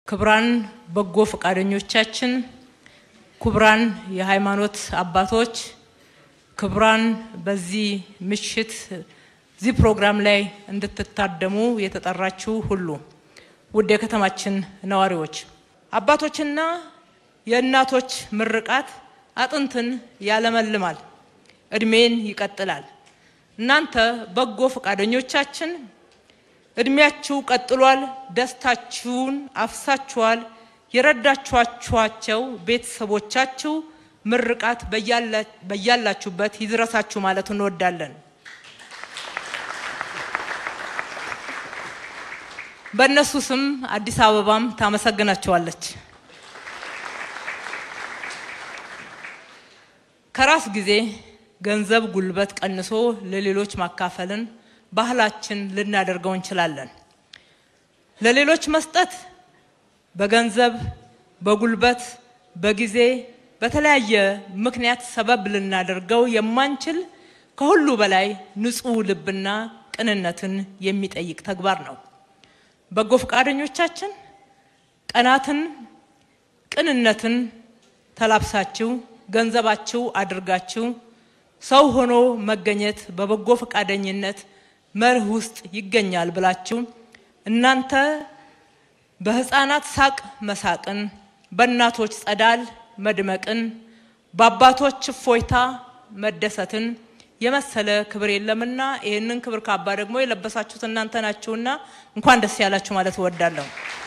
ክቡራን በጎ ፈቃደኞቻችን፣ ክቡራን የሃይማኖት አባቶች፣ ክቡራን በዚህ ምሽት እዚህ ፕሮግራም ላይ እንድትታደሙ የተጠራችሁ ሁሉ ውድ የከተማችን ነዋሪዎች፣ አባቶችና የእናቶች ምርቃት አጥንትን ያለመልማል፣ እድሜን ይቀጥላል። እናንተ በጎ ፈቃደኞቻችን እድሜያችሁ ቀጥሏል፣ ደስታችሁን አፍሳችኋል። የረዳችኋቸው ቤተሰቦቻችሁ ምርቃት በያላችሁበት ይድረሳችሁ ማለት እንወዳለን። በእነሱ ስም አዲስ አበባም ታመሰግናቸዋለች። ከራስ ጊዜ ገንዘብ፣ ጉልበት ቀንሶ ለሌሎች ማካፈልን ባህላችን ልናደርገው እንችላለን። ለሌሎች መስጠት በገንዘብ፣ በጉልበት፣ በጊዜ በተለያየ ምክንያት ሰበብ ልናደርገው የማንችል ከሁሉ በላይ ንጹሕ ልብና ቅንነትን የሚጠይቅ ተግባር ነው። በጎ ፈቃደኞቻችን ቀናትን ቅንነትን ተላብሳችሁ ገንዘባችሁ አድርጋችሁ ሰው ሆኖ መገኘት በበጎ ፈቃደኝነት መርህ ውስጥ ይገኛል ብላችሁ እናንተ በሕፃናት ሳቅ መሳቅን፣ በእናቶች ጸዳል መድመቅን፣ በአባቶች እፎይታ መደሰትን የመሰለ ክብር የለምና ይህንን ክብር ካባ ደግሞ የለበሳችሁት እናንተ ናችሁና እንኳን ደስ ያላችሁ ማለት እወዳለሁ።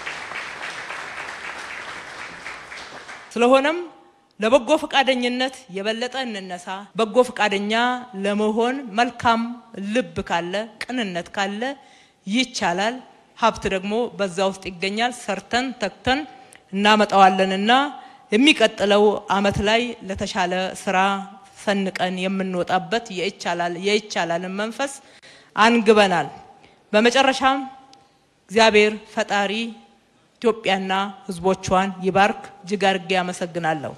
ስለሆነም ለበጎ ፈቃደኝነት የበለጠ እንነሳ። በጎ ፈቃደኛ ለመሆን መልካም ልብ ካለ፣ ቅንነት ካለ ይቻላል። ሀብት ደግሞ በዛ ውስጥ ይገኛል። ሰርተን ተክተን እናመጣዋለንና የሚቀጥለው ዓመት ላይ ለተሻለ ስራ ሰንቀን የምንወጣበት የይቻላል የይቻላልን መንፈስ አንግበናል። በመጨረሻም እግዚአብሔር ፈጣሪ ኢትዮጵያና ሕዝቦቿን ይባርክ። እጅግ አድርጌ አመሰግናለሁ።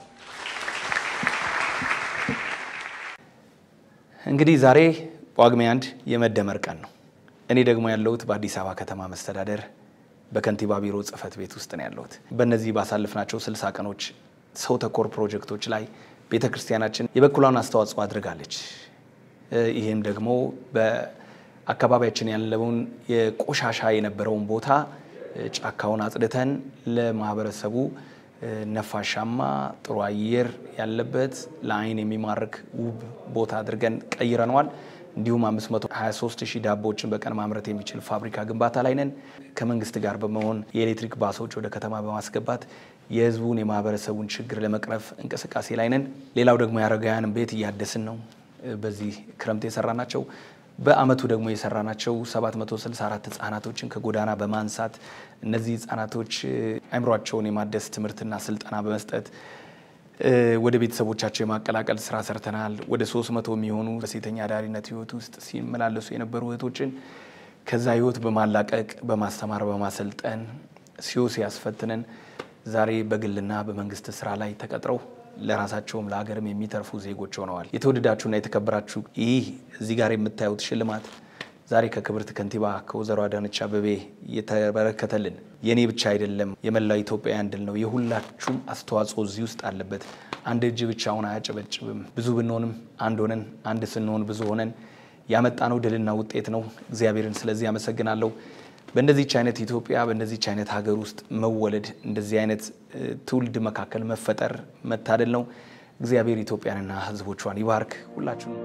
እንግዲህ ዛሬ ጳጉሜ አንድ የመደመር ቀን ነው። እኔ ደግሞ ያለሁት በአዲስ አበባ ከተማ መስተዳደር በከንቲባ ቢሮ ጽሕፈት ቤት ውስጥ ነው ያለሁት። በእነዚህ ባሳለፍናቸው ስልሳ ቀኖች ሰው ተኮር ፕሮጀክቶች ላይ ቤተ ክርስቲያናችን የበኩሏን አስተዋጽኦ አድርጋለች። ይህም ደግሞ በአካባቢያችን ያለውን የቆሻሻ የነበረውን ቦታ ጫካውን አጽድተን ለማህበረሰቡ ነፋሻማ ጥሩ አየር ያለበት ለአይን የሚማርክ ውብ ቦታ አድርገን ቀይረነዋል። እንዲሁም 523 ሺህ ዳቦዎችን በቀን ማምረት የሚችል ፋብሪካ ግንባታ ላይ ነን። ከመንግስት ጋር በመሆን የኤሌክትሪክ ባሶች ወደ ከተማ በማስገባት የህዝቡን የማህበረሰቡን ችግር ለመቅረፍ እንቅስቃሴ ላይ ነን። ሌላው ደግሞ የአረጋውያንን ቤት እያደስን ነው። በዚህ ክረምት የሰራ ናቸው። በአመቱ ደግሞ የሰራናቸው 764 ህጻናቶችን ከጎዳና በማንሳት እነዚህ ህጻናቶች አእምሯቸውን የማደስ ትምህርትና ስልጠና በመስጠት ወደ ቤተሰቦቻቸው የማቀላቀል ስራ ሰርተናል። ወደ 300 የሚሆኑ በሴተኛ አዳሪነት ህይወት ውስጥ ሲመላለሱ የነበሩ እህቶችን ከዛ ህይወት በማላቀቅ በማስተማር በማሰልጠን ሲዮስ ያስፈትነን ዛሬ በግልና በመንግስት ስራ ላይ ተቀጥረው ለራሳቸውም ለሀገርም የሚተርፉ ዜጎች ሆነዋል። የተወደዳችሁና የተከበራችሁ ይህ እዚህ ጋር የምታዩት ሽልማት ዛሬ ከክብርት ከንቲባ ከወይዘሮ አዳነች አቤቤ የተበረከተልን የእኔ ብቻ አይደለም፣ የመላው ኢትዮጵያውያን ድል ነው። የሁላችሁም አስተዋጽኦ እዚህ ውስጥ አለበት። አንድ እጅ ብቻውን አያጨበጭብም። ብዙ ብንሆንም አንድ ሆነን፣ አንድ ስንሆን ብዙ ሆነን ያመጣነው ድልና ውጤት ነው። እግዚአብሔርን ስለዚህ አመሰግናለሁ። በእንደዚች አይነት ኢትዮጵያ በእንደዚች አይነት ሀገር ውስጥ መወለድ እንደዚህ አይነት ትውልድ መካከል መፈጠር መታደል ነው። እግዚአብሔር ኢትዮጵያንና ሕዝቦቿን ይባርክ። ሁላችሁም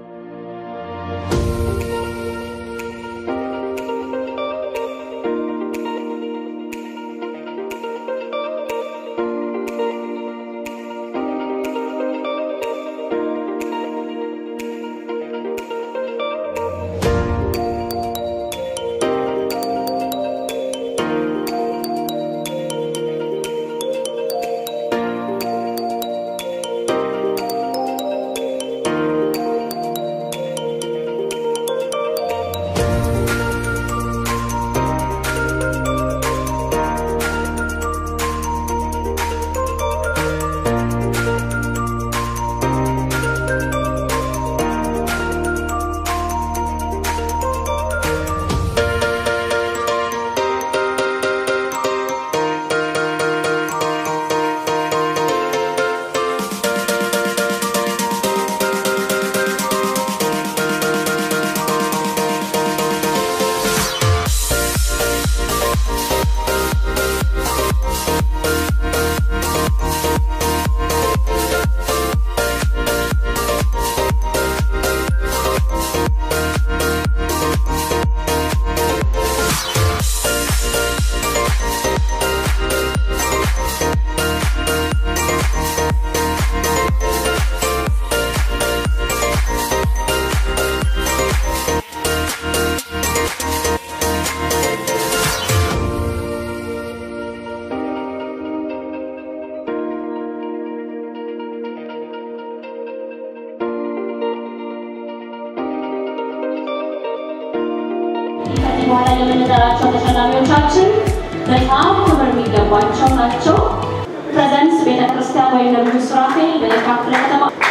ብለን የምንጠራቸው ተሸላሚዎቻችን በጣም ክብር የሚገባቸው ናቸው። ፕሬዘንስ ቤተ ክርስቲያን ወይም ነብዩ ሱራፌል በየካ ክፍለ ከተማ